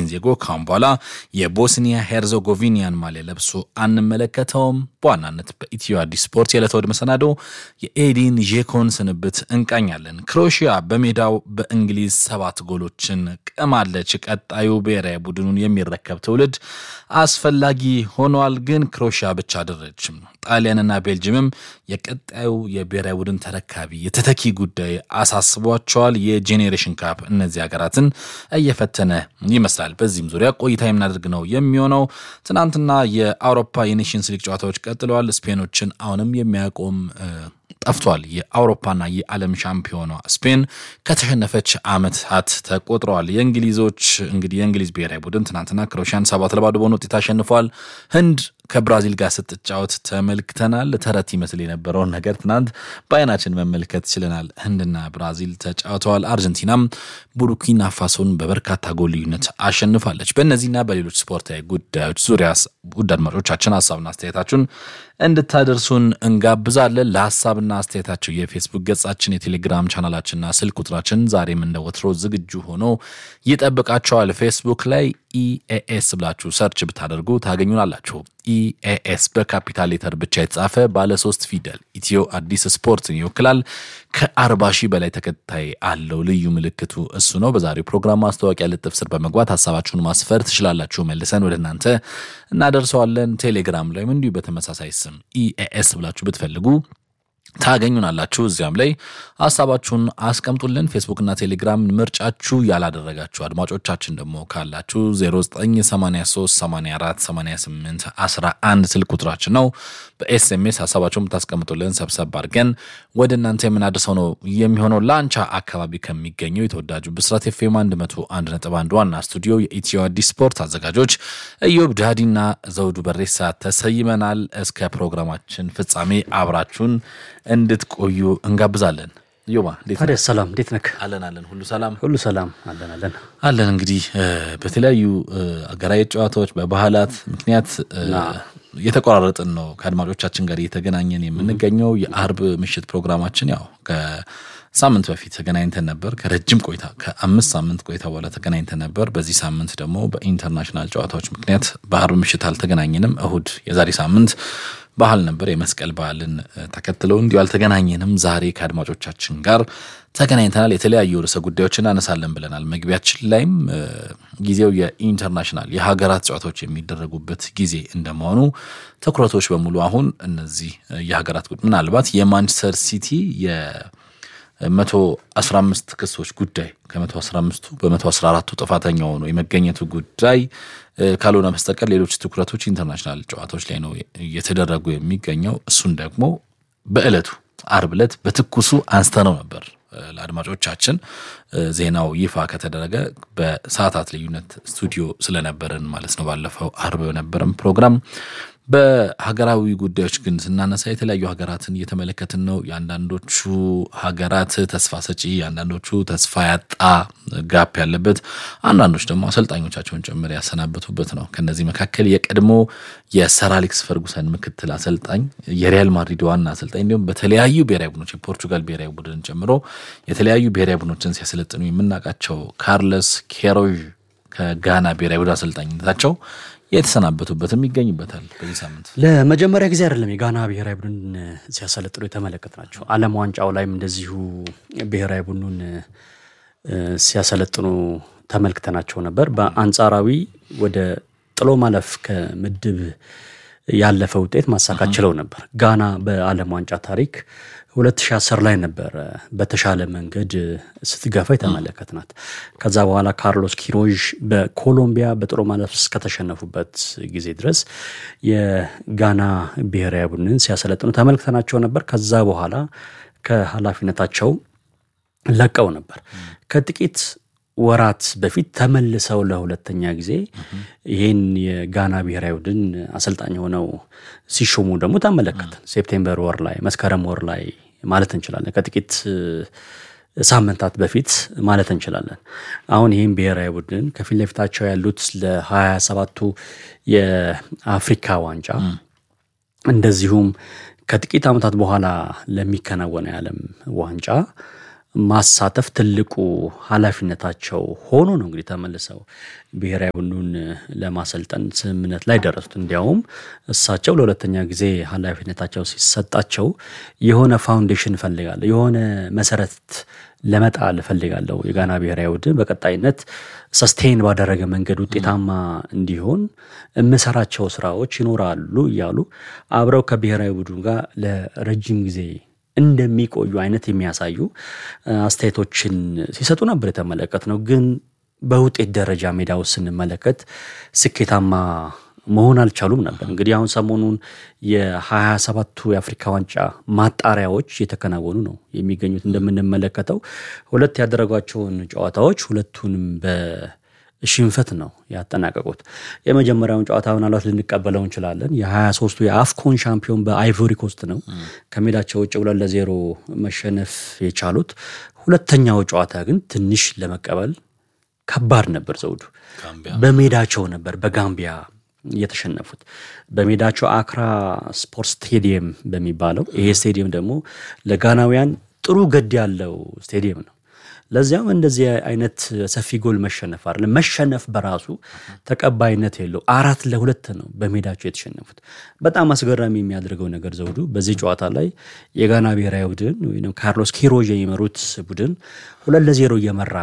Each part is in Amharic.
ኤዲን ዜጎ ካሁን በኋላ የቦስኒያ ሄርዞጎቪኒያን ማሊያ ለብሶ አንመለከተውም። በዋናነት በኢትዮ አዲስ ስፖርት የዕለተ እሑድ መሰናዶ የኤዲን ዤኮን ስንብት እንቃኛለን። ክሮኤሽያ በሜዳው በእንግሊዝ ሰባት ጎሎችን ቅማለች። ቀጣዩ ብሔራዊ ቡድኑን የሚረከብ ትውልድ አስፈላጊ ሆኗል። ግን ክሮኤሽያ ብቻ አይደለችም። ጣሊያንና ቤልጅየምም የቀጣዩ የብሔራዊ ቡድን ተረካቢ የተተኪ ጉዳይ አሳስቧቸዋል። የጄኔሬሽን ካፕ እነዚህ ሀገራትን እየፈተነ ይመስላል። በዚህም ዙሪያ ቆይታ የምናደርግ ነው የሚሆነው። ትናንትና የአውሮፓ የኔሽንስ ሊግ ጨዋታዎች ቀጥለዋል። ስፔኖችን አሁንም የሚያቆም ጠፍቷል። የአውሮፓና የዓለም ሻምፒዮኗ ስፔን ከተሸነፈች ዓመታት ተቆጥረዋል። የእንግሊዞች እንግዲህ የእንግሊዝ ብሔራዊ ቡድን ትናንትና ክሮኤሽያን ሰባት ለባዶ በሆነ ውጤት አሸንፏል። ህንድ ከብራዚል ጋር ስትጫወት ተመልክተናል። ተረት ይመስል የነበረውን ነገር ትናንት በአይናችን መመልከት ችለናል። ህንድና ብራዚል ተጫውተዋል። አርጀንቲናም ቡርኪና ፋሶን በበርካታ ጎል ልዩነት አሸንፋለች። በእነዚህና በሌሎች ስፖርታዊ ጉዳዮች ዙሪያ ውድ አድማጮቻችን ሀሳብና አስተያየታችሁን እንድታደርሱን እንጋብዛለን። ለሀሳብና አስተያየታቸው የፌስቡክ ገጻችን፣ የቴሌግራም ቻናላችንና ስልክ ቁጥራችን ዛሬም እንደ ወትሮ ዝግጁ ሆኖ ይጠብቃቸዋል። ፌስቡክ ላይ ኢኤኤስ ብላችሁ ሰርች ብታደርጉ ታገኙናላችሁ። ኢኤኤስ በካፒታል ሌተር ብቻ የተጻፈ ባለ ሶስት ፊደል ኢትዮ አዲስ ስፖርትን ይወክላል። ከአርባ ሺህ በላይ ተከታይ አለው። ልዩ ምልክቱ እሱ ነው። በዛሬው ፕሮግራም ማስታወቂያ ልጥፍ ስር በመግባት ሀሳባችሁን ማስፈር ትችላላችሁ። መልሰን ወደ እናንተ እናደርሰዋለን። ቴሌግራም ላይም እንዲሁ በተመሳሳይ ስም ኢኤኤስ ብላችሁ ብትፈልጉ ታገኙናላችሁ። እዚያም ላይ ሀሳባችሁን አስቀምጡልን። ፌስቡክና ቴሌግራም ምርጫችሁ ያላደረጋችሁ አድማጮቻችን ደግሞ ካላችሁ 0983848811 ስልክ ቁጥራችን ነው። በኤስኤምኤስ ሀሳባችሁን ብታስቀምጡልን ሰብሰብ አድርገን ወደ እናንተ የምናደርሰው ነው የሚሆነው። ላንቻ አካባቢ ከሚገኘው የተወዳጁ ብስራት ኤፍኤም 101.1 ዋና ስቱዲዮ የኢትዮ አዲስ ስፖርት አዘጋጆች እዮብ ዳዲና ዘውዱ በሬሳ ተሰይመናል። እስከ ፕሮግራማችን ፍጻሜ አብራችሁን እንድትቆዩ እንጋብዛለን። ዮባ ታዲያ ሰላም፣ እንዴት ነክ? አለን አለን፣ ሁሉ ሰላም ሁሉ ሰላም አለን አለን አለን። እንግዲህ በተለያዩ አገራዊ ጨዋታዎች በባህላት ምክንያት እየተቆራረጥን ነው ከአድማጮቻችን ጋር እየተገናኘን የምንገኘው። የአርብ ምሽት ፕሮግራማችን ያው ከሳምንት በፊት ተገናኝተን ነበር። ከረጅም ቆይታ ከአምስት ሳምንት ቆይታ በኋላ ተገናኝተን ነበር። በዚህ ሳምንት ደግሞ በኢንተርናሽናል ጨዋታዎች ምክንያት በአርብ ምሽት አልተገናኘንም። እሁድ የዛሬ ሳምንት ባህል ነበር። የመስቀል በዓልን ተከትለው እንዲሁ አልተገናኘንም። ዛሬ ከአድማጮቻችን ጋር ተገናኝተናል። የተለያዩ ርዕሰ ጉዳዮችን እናነሳለን ብለናል። መግቢያችን ላይም ጊዜው የኢንተርናሽናል የሀገራት ጨዋታዎች የሚደረጉበት ጊዜ እንደመሆኑ ትኩረቶች በሙሉ አሁን እነዚህ የሀገራት ምናልባት የማንቸስተር ሲቲ የመቶ አስራ አምስት ክሶች ጉዳይ ከመቶ አስራ አምስቱ በመቶ አስራ አራቱ ጥፋተኛ ሆኖ የመገኘቱ ጉዳይ ካልሆነ በስተቀር ሌሎች ትኩረቶች ኢንተርናሽናል ጨዋታዎች ላይ ነው እየተደረጉ የሚገኘው። እሱን ደግሞ በዕለቱ አርብ ዕለት በትኩሱ አንስተነው ነበር ለአድማጮቻችን ዜናው ይፋ ከተደረገ በሰዓታት ልዩነት ስቱዲዮ ስለነበረን ማለት ነው። ባለፈው አርብ በነበረም ፕሮግራም በሀገራዊ ጉዳዮች ግን ስናነሳ የተለያዩ ሀገራትን እየተመለከትን ነው። የአንዳንዶቹ ሀገራት ተስፋ ሰጪ፣ የአንዳንዶቹ ተስፋ ያጣ ጋፕ ያለበት፣ አንዳንዶች ደግሞ አሰልጣኞቻቸውን ጭምር ያሰናበቱበት ነው። ከነዚህ መካከል የቀድሞ የሰር አሌክስ ፈርጉሰን ምክትል አሰልጣኝ፣ የሪያል ማድሪድ ዋና አሰልጣኝ እንዲሁም በተለያዩ ብሔራዊ ቡድኖች የፖርቹጋል ብሔራዊ ቡድን ጨምሮ የተለያዩ ብሔራዊ ቡድኖችን ሲያሰለጥኑ የምናውቃቸው ካርለስ ኬሮዥ ከጋና ብሔራዊ ቡድን አሰልጣኝነታቸው የተሰናበቱበትም ይገኝበታል። በዚህ ሳምንት ለመጀመሪያ ጊዜ አይደለም የጋና ብሔራዊ ቡድን ሲያሰለጥኑ የተመለከት ናቸው። ዓለም ዋንጫው ላይም እንደዚሁ ብሔራዊ ቡድኑን ሲያሰለጥኑ ተመልክተናቸው ነበር። በአንጻራዊ ወደ ጥሎ ማለፍ ከምድብ ያለፈ ውጤት ማሳካት ችለው ነበር። ጋና በዓለም ዋንጫ ታሪክ 2010 ላይ ነበረ በተሻለ መንገድ ስትገፋ የተመለከትናት። ከዛ በኋላ ካርሎስ ኪሮዥ በኮሎምቢያ በጥሎ ማለፍ እስከተሸነፉበት ጊዜ ድረስ የጋና ብሔራዊ ቡድንን ሲያሰለጥኑ ተመልክተናቸው ነበር። ከዛ በኋላ ከኃላፊነታቸው ለቀው ነበር። ከጥቂት ወራት በፊት ተመልሰው ለሁለተኛ ጊዜ ይህን የጋና ብሔራዊ ቡድን አሰልጣኝ ሆነው ሲሾሙ ደግሞ ተመለከትን። ሴፕቴምበር ወር ላይ መስከረም ወር ላይ ማለት እንችላለን። ከጥቂት ሳምንታት በፊት ማለት እንችላለን። አሁን ይህም ብሔራዊ ቡድን ከፊት ለፊታቸው ያሉት ለሀያ ሰባቱ የአፍሪካ ዋንጫ እንደዚሁም ከጥቂት ዓመታት በኋላ ለሚከናወነው የዓለም ዋንጫ ማሳተፍ ትልቁ ኃላፊነታቸው ሆኖ ነው እንግዲህ ተመልሰው ብሔራዊ ቡድኑን ለማሰልጠን ስምምነት ላይ ደረሱት። እንዲያውም እሳቸው ለሁለተኛ ጊዜ ኃላፊነታቸው ሲሰጣቸው የሆነ ፋውንዴሽን እፈልጋለሁ፣ የሆነ መሰረት ለመጣል እፈልጋለሁ፣ የጋና ብሔራዊ ቡድን በቀጣይነት ሰስቴን ባደረገ መንገድ ውጤታማ እንዲሆን የምሰራቸው ስራዎች ይኖራሉ እያሉ አብረው ከብሔራዊ ቡድኑ ጋር ለረጅም ጊዜ እንደሚቆዩ አይነት የሚያሳዩ አስተያየቶችን ሲሰጡ ነበር የተመለከት ነው። ግን በውጤት ደረጃ ሜዳ ውስጥ ስንመለከት ስኬታማ መሆን አልቻሉም ነበር። እንግዲህ አሁን ሰሞኑን የሀያ ሰባቱ የአፍሪካ ዋንጫ ማጣሪያዎች እየተከናወኑ ነው የሚገኙት። እንደምንመለከተው ሁለት ያደረጓቸውን ጨዋታዎች ሁለቱንም በሽንፈት ነው ያጠናቀቁት። የመጀመሪያውን ጨዋታ ምናልባት ልንቀበለው እንችላለን። የሀያ ሶስቱ የአፍኮን ሻምፒዮን በአይቮሪ ኮስት ነው ከሜዳቸው ውጭ ሁለት ለዜሮ መሸነፍ የቻሉት። ሁለተኛው ጨዋታ ግን ትንሽ ለመቀበል ከባድ ነበር። ዘውዱ በሜዳቸው ነበር በጋምቢያ የተሸነፉት በሜዳቸው አክራ ስፖርት ስቴዲየም በሚባለው ይሄ ስቴዲየም ደግሞ ለጋናውያን ጥሩ ገድ ያለው ስቴዲየም ነው። ለዚያም እንደዚህ አይነት ሰፊ ጎል መሸነፍ አይደለም መሸነፍ በራሱ ተቀባይነት የለው። አራት ለሁለት ነው በሜዳቸው የተሸነፉት። በጣም አስገራሚ የሚያደርገው ነገር ዘውዱ በዚህ ጨዋታ ላይ የጋና ብሔራዊ ቡድን ወይም ካርሎስ ኪሮዥ የሚመሩት ቡድን ሁለት ለዜሮ እየመራ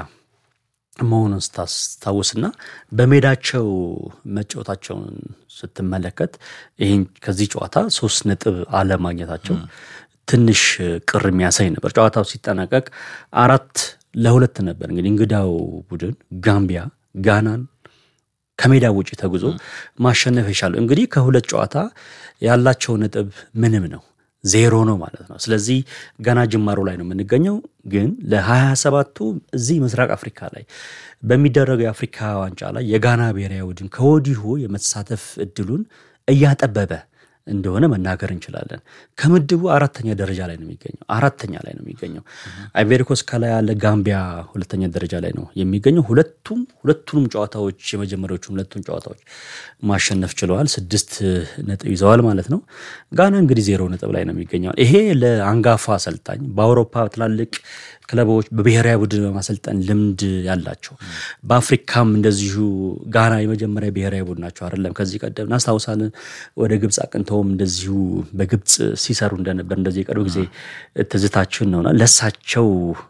መሆኑን ስታስታውስና በሜዳቸው መጫወታቸውን ስትመለከት ይህን ከዚህ ጨዋታ ሶስት ነጥብ አለማግኘታቸው ትንሽ ቅር የሚያሳይ ነበር። ጨዋታው ሲጠናቀቅ አራት ለሁለት ነበር። እንግዲህ እንግዳው ቡድን ጋምቢያ ጋናን ከሜዳ ውጭ ተጉዞ ማሸነፍ የቻለው እንግዲህ ከሁለት ጨዋታ ያላቸው ነጥብ ምንም ነው ዜሮ ነው ማለት ነው። ስለዚህ ገና ጅማሮ ላይ ነው የምንገኘው። ግን ለሀያ ሰባቱ እዚህ ምስራቅ አፍሪካ ላይ በሚደረገው የአፍሪካ ዋንጫ ላይ የጋና ብሔራዊ ቡድን ከወዲሁ የመሳተፍ እድሉን እያጠበበ እንደሆነ መናገር እንችላለን። ከምድቡ አራተኛ ደረጃ ላይ ነው የሚገኘው። አራተኛ ላይ ነው የሚገኘው። አይቬሪኮስ ከላይ ያለ፣ ጋምቢያ ሁለተኛ ደረጃ ላይ ነው የሚገኘው። ሁለቱም ሁለቱንም ጨዋታዎች የመጀመሪያዎቹ ሁለቱም ጨዋታዎች ማሸነፍ ችለዋል። ስድስት ነጥብ ይዘዋል ማለት ነው። ጋና እንግዲህ ዜሮ ነጥብ ላይ ነው የሚገኘው። ይሄ ለአንጋፋ አሰልጣኝ በአውሮፓ ትላልቅ ክለቦች በብሔራዊ ቡድን በማሰልጠን ልምድ ያላቸው በአፍሪካም እንደዚሁ ጋና የመጀመሪያ ብሔራዊ ቡድን ናቸው አይደለም። ከዚህ ቀደም እናስታውሳለን። ወደ ግብፅ አቅንተውም እንደዚሁ በግብፅ ሲሰሩ እንደነበር እንደዚህ የቅርብ ጊዜ ትዝታችን ነውና ለሳቸው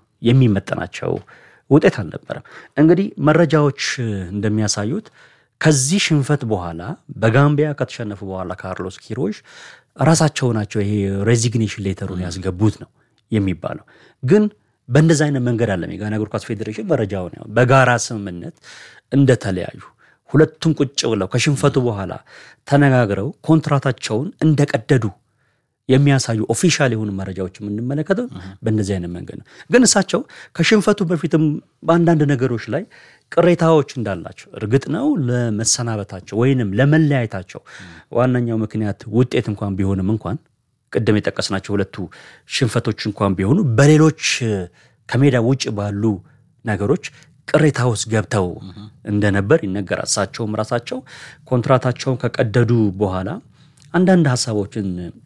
የሚመጠናቸው ውጤት አልነበረም። እንግዲህ መረጃዎች እንደሚያሳዩት ከዚህ ሽንፈት በኋላ በጋምቢያ ከተሸነፉ በኋላ ካርሎስ ኪሮሽ ራሳቸው ናቸው ይሄ ሬዚግኔሽን ሌተሩን ያስገቡት ነው የሚባለው ግን በእንደዚህ አይነት መንገድ አለም የጋና እግር ኳስ ፌዴሬሽን መረጃውን ያው በጋራ ስምምነት እንደተለያዩ ሁለቱም ቁጭ ብለው ከሽንፈቱ በኋላ ተነጋግረው ኮንትራታቸውን እንደቀደዱ የሚያሳዩ ኦፊሻል የሆኑ መረጃዎች የምንመለከተው በእንደዚህ አይነት መንገድ ነው። ግን እሳቸው ከሽንፈቱ በፊትም በአንዳንድ ነገሮች ላይ ቅሬታዎች እንዳላቸው እርግጥ ነው። ለመሰናበታቸው ወይንም ለመለያየታቸው ዋነኛው ምክንያት ውጤት እንኳን ቢሆንም እንኳን ቅድም የጠቀስናቸው ሁለቱ ሽንፈቶች እንኳን ቢሆኑ በሌሎች ከሜዳ ውጭ ባሉ ነገሮች ቅሬታ ውስጥ ገብተው እንደነበር ይነገራል። እሳቸውም ራሳቸው ኮንትራታቸውን ከቀደዱ በኋላ አንዳንድ ሀሳቦችን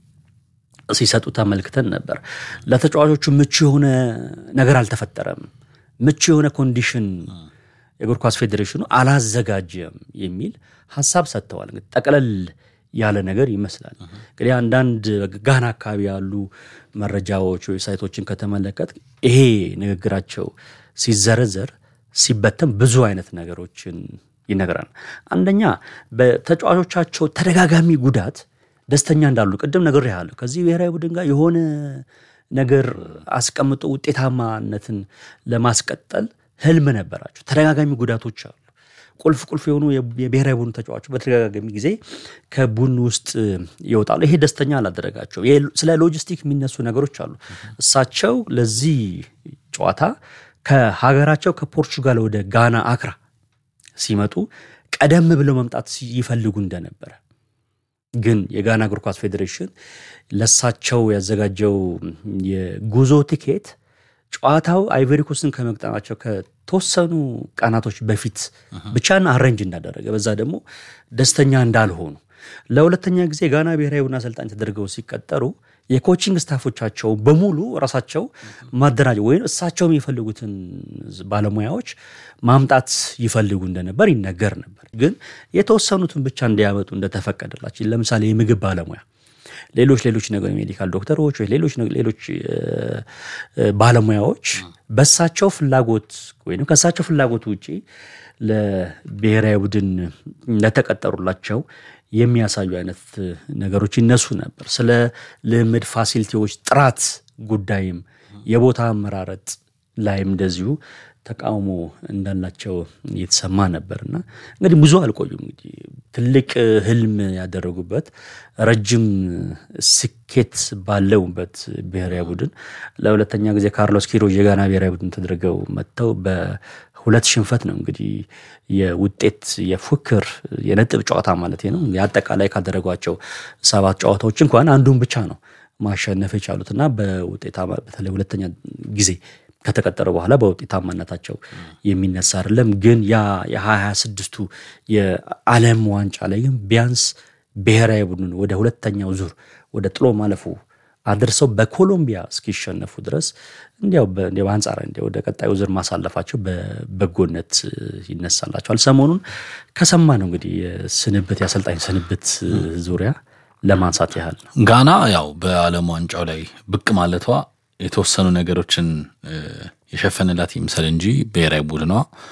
ሲሰጡ ተመልክተን ነበር። ለተጫዋቾቹ ምቹ የሆነ ነገር አልተፈጠረም፣ ምቹ የሆነ ኮንዲሽን የእግር ኳስ ፌዴሬሽኑ አላዘጋጀም የሚል ሀሳብ ሰጥተዋል። እንግዲህ ጠቅለል ያለ ነገር ይመስላል። እንግዲህ አንዳንድ ጋና አካባቢ ያሉ መረጃዎች ዌብሳይቶችን ከተመለከት ይሄ ንግግራቸው ሲዘረዘር ሲበተን ብዙ አይነት ነገሮችን ይነግራል። አንደኛ በተጫዋቾቻቸው ተደጋጋሚ ጉዳት ደስተኛ እንዳሉ ቅድም ነግሬሃለሁ። ከዚህ ብሔራዊ ቡድን ጋር የሆነ ነገር አስቀምጦ ውጤታማነትን ለማስቀጠል ህልም ነበራቸው። ተደጋጋሚ ጉዳቶች አሉ። ቁልፍ ቁልፍ የሆኑ የብሔራዊ ቡድን ተጫዋቾች በተደጋጋሚ ጊዜ ከቡድን ውስጥ ይወጣሉ። ይሄ ደስተኛ አላደረጋቸው። ስለ ሎጂስቲክ የሚነሱ ነገሮች አሉ። እሳቸው ለዚህ ጨዋታ ከሀገራቸው ከፖርቹጋል ወደ ጋና አክራ ሲመጡ ቀደም ብለው መምጣት ይፈልጉ እንደነበረ ግን የጋና እግር ኳስ ፌዴሬሽን ለሳቸው ያዘጋጀው የጉዞ ቲኬት ጨዋታው አይቨሪኮስን ከመግጠማቸው ከተወሰኑ ቀናቶች በፊት ብቻን አረንጅ እንዳደረገ በዛ ደግሞ ደስተኛ እንዳልሆኑ ለሁለተኛ ጊዜ ጋና ብሔራዊ ቡድን አሰልጣኝ ተደርገው ሲቀጠሩ የኮቺንግ ስታፎቻቸው በሙሉ ራሳቸው ማደራጀ ወይም እሳቸው የሚፈልጉትን ባለሙያዎች ማምጣት ይፈልጉ እንደነበር ይነገር ነበር። ግን የተወሰኑትን ብቻ እንዲያመጡ እንደተፈቀደላቸው ለምሳሌ የምግብ ባለሙያ ሌሎች ሌሎች ነገር ሜዲካል ዶክተሮች ወይ ሌሎች ሌሎች ባለሙያዎች በሳቸው ፍላጎት ወይም ከሳቸው ፍላጎት ውጪ ለብሔራዊ ቡድን ለተቀጠሩላቸው የሚያሳዩ አይነት ነገሮች ይነሱ ነበር። ስለ ልምድ ፋሲሊቲዎች ጥራት ጉዳይም የቦታ አመራረጥ ላይም እንደዚሁ ተቃውሞ እንዳላቸው እየተሰማ ነበር እና እንግዲህ ብዙ አልቆዩም። እንግዲህ ትልቅ ህልም ያደረጉበት ረጅም ስኬት ባለውበት ብሔራዊ ቡድን ለሁለተኛ ጊዜ ካርሎስ ኪሮጅ የጋና ብሔራዊ ቡድን ተደርገው መጥተው በሁለት ሽንፈት ነው እንግዲህ የውጤት የፉክክር የነጥብ ጨዋታ ማለት ነው የአጠቃላይ ካደረጓቸው ሰባት ጨዋታዎች እንኳን አንዱን ብቻ ነው ማሸነፍ የቻሉት እና በውጤታ በተለይ ሁለተኛ ጊዜ ከተቀጠረ በኋላ በውጤታማነታቸው የሚነሳ አይደለም። ግን ያ የሀያ ስድስቱ የዓለም ዋንጫ ላይ ግን ቢያንስ ብሔራዊ ቡድን ወደ ሁለተኛው ዙር ወደ ጥሎ ማለፉ አድርሰው በኮሎምቢያ እስኪሸነፉ ድረስ እንዲያው በአንጻር እንዲ ወደ ቀጣዩ ዙር ማሳለፋቸው በበጎነት ይነሳላቸዋል። ሰሞኑን ከሰማ ነው እንግዲህ የስንብት የአሰልጣኝ ስንብት ዙሪያ ለማንሳት ያህል ነው። ጋና ያው በዓለም ዋንጫው ላይ ብቅ ማለቷ የተወሰኑ ነገሮችን የሸፈንላት ይምሰል እንጂ ብሔራዊ ቡድኗ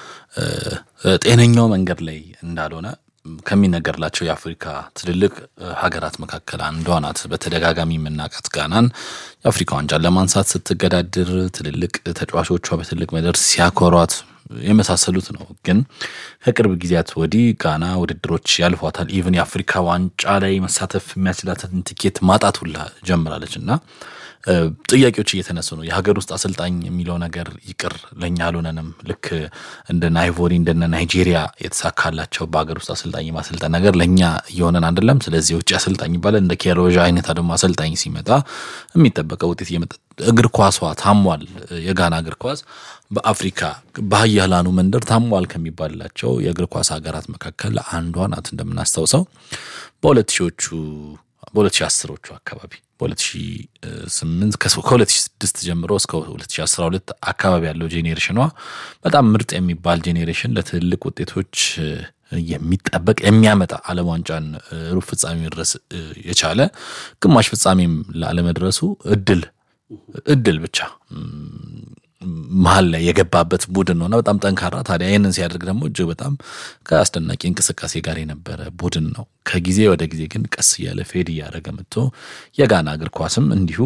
ጤነኛው መንገድ ላይ እንዳልሆነ ከሚነገርላቸው የአፍሪካ ትልልቅ ሀገራት መካከል አንዷ ናት። በተደጋጋሚ የምናውቃት ጋናን የአፍሪካ ዋንጫን ለማንሳት ስትገዳድር ትልልቅ ተጫዋቾቿ በትልቅ መድረክ ሲያኮሯት የመሳሰሉት ነው። ግን ከቅርብ ጊዜያት ወዲህ ጋና ውድድሮች ያልፏታል። ኢቨን የአፍሪካ ዋንጫ ላይ መሳተፍ የሚያስችላትን ትኬት ማጣት ሁላ ጀምራለች እና ጥያቄዎች እየተነሱ ነው። የሀገር ውስጥ አሰልጣኝ የሚለው ነገር ይቅር፣ ለእኛ አልሆነንም። ልክ እንደነ አይቮሪ እንደነ ናይጄሪያ የተሳካላቸው በሀገር ውስጥ አሰልጣኝ ማሰልጠን ነገር ለእኛ እየሆነን አይደለም። ስለዚህ የውጭ አሰልጣኝ ይባላል። እንደ ኬሮዣ አይነት ደግሞ አሰልጣኝ ሲመጣ የሚጠበቀው ውጤት እየመጣ እግር ኳሷ ታሟል። የጋና እግር ኳስ በአፍሪካ በሀያላኑ መንደር ታሟል ከሚባልላቸው የእግር ኳስ ሀገራት መካከል አንዷ ናት። እንደምናስታውሰው በሁለት ሺዎቹ በሁለት ሺህ አስሮቹ አካባቢ በሁለት ሺህ ስምንት ከሁለት ሺህ ስድስት ጀምሮ እስከ ሁለት ሺህ አስራ ሁለት አካባቢ ያለው ጄኔሬሽኗ በጣም ምርጥ የሚባል ጄኔሬሽን ለትልልቅ ውጤቶች የሚጠበቅ የሚያመጣ ዓለም ዋንጫን ሩብ ፍጻሜ መድረስ የቻለ ግማሽ ፍጻሜም ላለመድረሱ እድል እድል ብቻ መሀል ላይ የገባበት ቡድን ነውና በጣም ጠንካራ። ታዲያ ይህንን ሲያደርግ ደግሞ እጅግ በጣም ከአስደናቂ እንቅስቃሴ ጋር የነበረ ቡድን ነው። ከጊዜ ወደ ጊዜ ግን ቀስ እያለ ፌድ እያደረገ መጥቶ የጋና እግር ኳስም እንዲሁ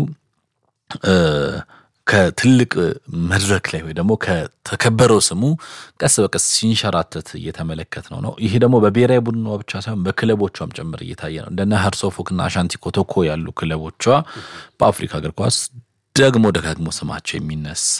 ከትልቅ መድረክ ላይ ወይ ደግሞ ከተከበረው ስሙ ቀስ በቀስ ሲንሸራተት እየተመለከት ነው ነው ይሄ ደግሞ በብሔራዊ ቡድኗ ብቻ ሳይሆን በክለቦቿም ጭምር እየታየ ነው። እንደነ ሀርሶፎክና አሻንቲ ኮቶኮ ያሉ ክለቦቿ በአፍሪካ እግር ኳስ ደግሞ ደጋግሞ ስማቸው የሚነሳ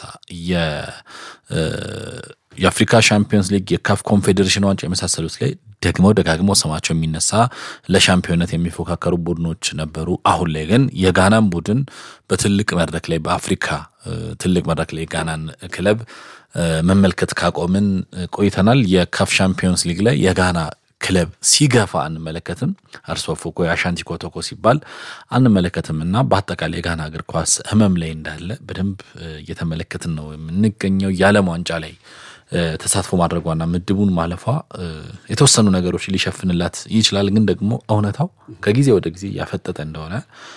የአፍሪካ ሻምፒዮንስ ሊግ የካፍ ኮንፌዴሬሽን ዋንጫ የመሳሰሉት ላይ ደግሞ ደጋግሞ ስማቸው የሚነሳ ለሻምፒዮንነት የሚፎካከሩ ቡድኖች ነበሩ። አሁን ላይ ግን የጋናን ቡድን በትልቅ መድረክ ላይ በአፍሪካ ትልቅ መድረክ ላይ የጋናን ክለብ መመልከት ካቆምን ቆይተናል። የካፍ ሻምፒዮንስ ሊግ ላይ የጋና ክለብ ሲገፋ አንመለከትም። አርሶ ፎኮ የአሻንቲ ኮቶኮ ሲባል አንመለከትም እና በአጠቃላይ የጋና እግር ኳስ ሕመም ላይ እንዳለ በደንብ እየተመለከትን ነው የምንገኘው። የዓለም ዋንጫ ላይ ተሳትፎ ማድረጓና ምድቡን ማለፏ የተወሰኑ ነገሮች ሊሸፍንላት ይችላል። ግን ደግሞ እውነታው ከጊዜ ወደ ጊዜ እያፈጠጠ እንደሆነ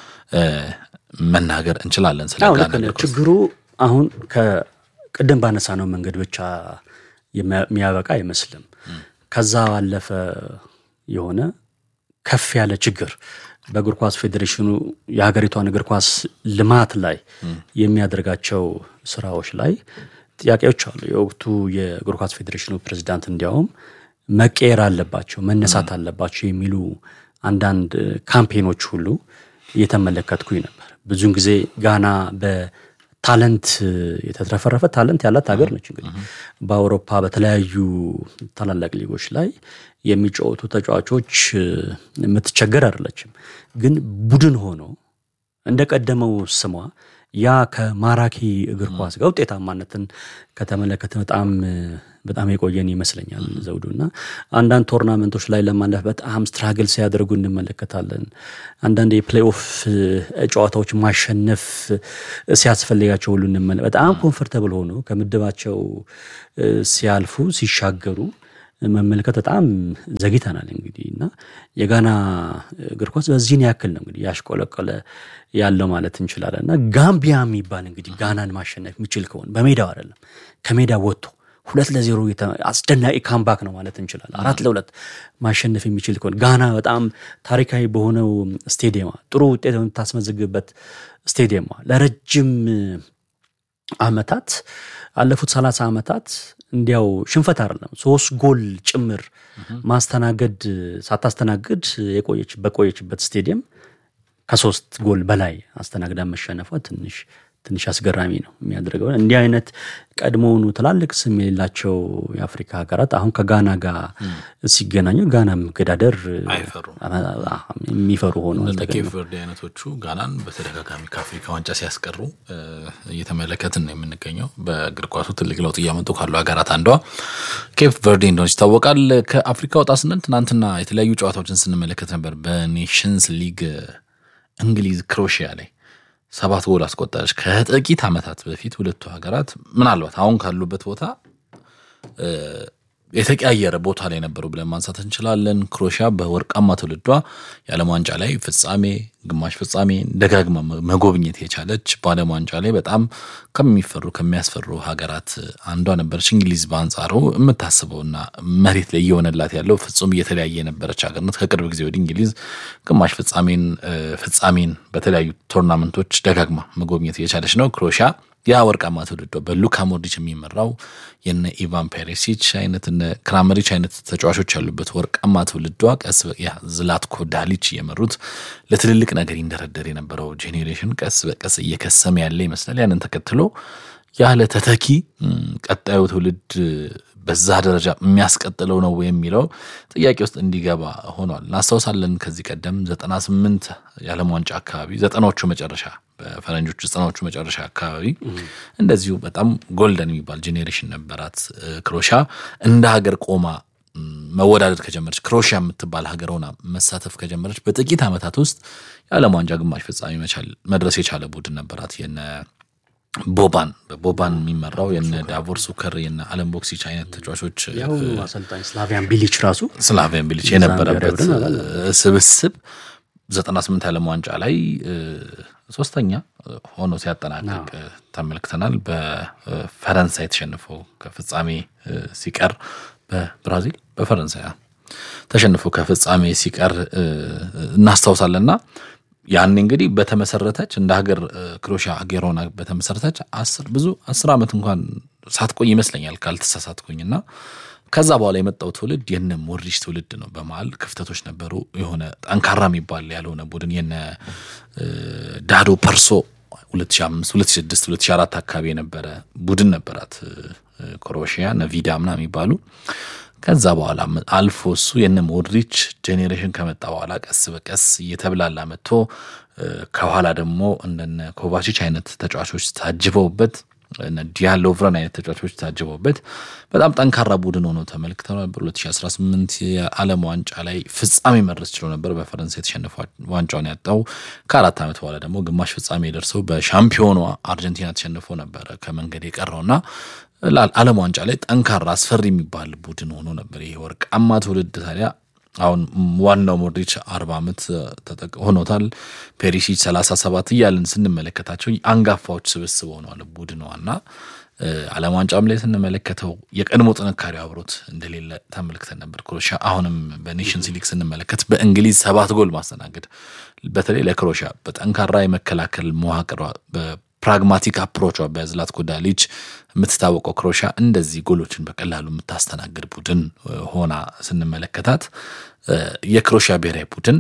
መናገር እንችላለን። ስለ ጋና እግር ኳስ ችግሩ አሁን ከቅድም ባነሳ ነው መንገድ ብቻ የሚያበቃ አይመስልም። ከዛ ባለፈ የሆነ ከፍ ያለ ችግር በእግር ኳስ ፌዴሬሽኑ የሀገሪቷን እግር ኳስ ልማት ላይ የሚያደርጋቸው ስራዎች ላይ ጥያቄዎች አሉ። የወቅቱ የእግር ኳስ ፌዴሬሽኑ ፕሬዚዳንት እንዲያውም መቀየር አለባቸው፣ መነሳት አለባቸው የሚሉ አንዳንድ ካምፔኖች ሁሉ እየተመለከትኩኝ ነበር። ብዙውን ጊዜ ጋና በታለንት የተትረፈረፈ ታለንት ያላት ሀገር ነች። እንግዲህ በአውሮፓ በተለያዩ ታላላቅ ሊጎች ላይ የሚጫወቱ ተጫዋቾች የምትቸገር አይደለችም። ግን ቡድን ሆኖ እንደቀደመው ስሟ ያ ከማራኪ እግር ኳስ ጋር ውጤታማነትን ከተመለከተ በጣም በጣም የቆየን ይመስለኛል ዘውዱ እና አንዳንድ ቶርናመንቶች ላይ ለማለፍ በጣም ስትራግል ሲያደርጉ እንመለከታለን። አንዳንድ የፕሌይኦፍ ጨዋታዎች ማሸነፍ ሲያስፈልጋቸው ሁሉ እንመለ በጣም ኮንፈርተብል ሆኖ ከምድባቸው ሲያልፉ ሲሻገሩ መመልከት በጣም ዘግይተናል። እንግዲህ እና የጋና እግር ኳስ በዚህን ያክል ነው እንግዲህ ያሽቆለቆለ ያለው ማለት እንችላለን። እና ጋምቢያ የሚባል እንግዲህ ጋናን ማሸነፍ የሚችል ከሆነ በሜዳው አይደለም ከሜዳ ወጥቶ ሁለት ለዜሮ አስደናቂ ካምባክ ነው ማለት እንችላለን። አራት ለሁለት ማሸነፍ የሚችል ከሆነ ጋና በጣም ታሪካዊ በሆነው ስቴዲየማ ጥሩ ውጤት የምታስመዘግብበት ስቴዲየማ ለረጅም ዓመታት አለፉት ሰላሳ ዓመታት እንዲያው ሽንፈት አይደለም ሶስት ጎል ጭምር ማስተናገድ ሳታስተናግድ የቆየች በቆየችበት ስቴዲየም ከሶስት ጎል በላይ አስተናግዳ መሸነፏ ትንሽ ትንሽ አስገራሚ ነው የሚያደርገው። እንዲህ አይነት ቀድሞውኑ ትላልቅ ስም የሌላቸው የአፍሪካ ሀገራት አሁን ከጋና ጋር ሲገናኙ ጋና መገዳደር የሚፈሩ ሆነው ኬፕ ቨርዴ አይነቶቹ ጋናን በተደጋጋሚ ከአፍሪካ ዋንጫ ሲያስቀሩ እየተመለከትን ነው የምንገኘው። በእግር ኳሱ ትልቅ ለውጥ እያመጡ ካሉ ሀገራት አንዷ ኬፕ ቨርዴ እንደሆነች ይታወቃል። ከአፍሪካ ወጣ ስንል ትናንትና የተለያዩ ጨዋታዎችን ስንመለከት ነበር። በኔሽንስ ሊግ እንግሊዝ ክሮሺያ ላይ ሰባት ጎል አስቆጠረች። ከጥቂት ዓመታት በፊት ሁለቱ ሀገራት ምናልባት አሁን ካሉበት ቦታ የተቀያየረ ቦታ ላይ ነበሩ ብለን ማንሳት እንችላለን። ክሮሺያ በወርቃማ ትውልዷ የዓለም ዋንጫ ላይ ፍጻሜ፣ ግማሽ ፍጻሜ ደጋግማ መጎብኘት የቻለች በዓለም ዋንጫ ላይ በጣም ከሚፈሩ ከሚያስፈሩ ሀገራት አንዷ ነበረች። እንግሊዝ በአንጻሩ የምታስበውና መሬት ላይ እየሆነላት ያለው ፍጹም እየተለያየ የነበረች ሀገር ናት። ከቅርብ ጊዜ ወዲህ እንግሊዝ ግማሽ ፍጻሜን ፍጻሜን በተለያዩ ቶርናመንቶች ደጋግማ መጎብኘት የቻለች ነው። ክሮሺያ ያ ወርቃማ ትውልዷ በሉካ ሞድሪች የሚመራው የነ ኢቫን ፔሪሲች አይነት እነ ክራመሪች አይነት ተጫዋቾች ያሉበት ወርቃማ ትውልዷ ቀስ ዝላትኮ ዳሊች እየመሩት ለትልልቅ ነገር ይንደረደር የነበረው ጄኔሬሽን ቀስ በቀስ እየከሰመ ያለ ይመስላል። ያንን ተከትሎ ያለ ተተኪ ቀጣዩ ትውልድ በዛ ደረጃ የሚያስቀጥለው ነው የሚለው ጥያቄ ውስጥ እንዲገባ ሆኗል። እናስታውሳለን ከዚህ ቀደም ዘጠና ስምንት የዓለም ዋንጫ አካባቢ ዘጠናዎቹ መጨረሻ በፈረንጆቹ ዘጠናዎቹ መጨረሻ አካባቢ እንደዚሁ በጣም ጎልደን የሚባል ጄኔሬሽን ነበራት ክሮሺያ እንደ ሀገር ቆማ መወዳደር ከጀመረች ክሮሺያ የምትባል ሀገር ሆና መሳተፍ ከጀመረች በጥቂት ዓመታት ውስጥ የዓለም ዋንጫ ግማሽ ፍጻሜ መድረስ የቻለ ቡድን ነበራት የነ ቦባን በቦባን የሚመራው የነ ዳቮር ሱከር የነ አለም ቦክሲች አይነት ተጫዋቾች ያው አሰልጣኝ ስላቪያን ቢሊች ራሱ ስላቪያን ቢሊች የነበረበት ስብስብ ዘጠና ስምንት ዓለም ዋንጫ ላይ ሶስተኛ ሆኖ ሲያጠናቅቅ ተመልክተናል። በፈረንሳይ ተሸንፎ ከፍጻሜ ሲቀር በብራዚል በፈረንሳይ ተሸንፎ ከፍጻሜ ሲቀር እናስታውሳለንና ያኔ እንግዲህ በተመሰረተች እንደ ሀገር ክሮሺያ ሀገር ሆና በተመሰረተች አስር ብዙ አስር ዓመት እንኳን ሳትቆይ ይመስለኛል ካልተሳሳትኩኝና ከዛ በኋላ የመጣው ትውልድ የነ ሞድሪች ትውልድ ነው። በመሀል ክፍተቶች ነበሩ። የሆነ ጠንካራ የሚባል ያልሆነ ቡድን የነ ዳዶ ፐርሶ 2005 2006 2004 አካባቢ የነበረ ቡድን ነበራት ክሮሺያ እነ ቪዳ ምናምን የሚባሉ ከዛ በኋላ አልፎ እሱ የነ ሞድሪች ጄኔሬሽን ከመጣ በኋላ ቀስ በቀስ እየተብላላ መጥቶ ከኋላ ደግሞ እንደነ ኮቫቺች አይነት ተጫዋቾች ታጅበውበት ዲያሎቭረን አይነት ተጫዋቾች ታጅበውበት በጣም ጠንካራ ቡድን ሆኖ ተመልክተው ነበር። 2018 የዓለም ዋንጫ ላይ ፍጻሜ መድረስ ችሎ ነበር። በፈረንሳይ የተሸነፈ ዋንጫውን ያጣው ከአራት ዓመት በኋላ ደግሞ ግማሽ ፍጻሜ ደርሰው በሻምፒዮኗ አርጀንቲና ተሸንፎ ነበረ ከመንገድ የቀረውና ዓለም ዋንጫ ላይ ጠንካራ አስፈሪ የሚባል ቡድን ሆኖ ነበር። ይሄ ወርቃማ ትውልድ ታዲያ አሁን ዋናው ሞድሪች አርባ ዓመት ሆኖታል። ፔሪሲች ሰላሳ ሰባት እያልን ስንመለከታቸው አንጋፋዎች ስብስብ ሆነዋል ቡድንዋና ዓለም ዋንጫም ላይ ስንመለከተው የቀድሞ ጥንካሬው አብሮት እንደሌለ ተመልክተን ነበር። ክሮሺያ አሁንም በኔሽንስ ሊግ ስንመለከት በእንግሊዝ ሰባት ጎል ማስተናገድ በተለይ ለክሮሺያ በጠንካራ የመከላከል መዋቅሯ ፕራግማቲክ አፕሮቿ በዝላትኮ ዳሊች የምትታወቀው ክሮሺያ እንደዚህ ጎሎችን በቀላሉ የምታስተናግድ ቡድን ሆና ስንመለከታት የክሮሺያ ብሔራዊ ቡድን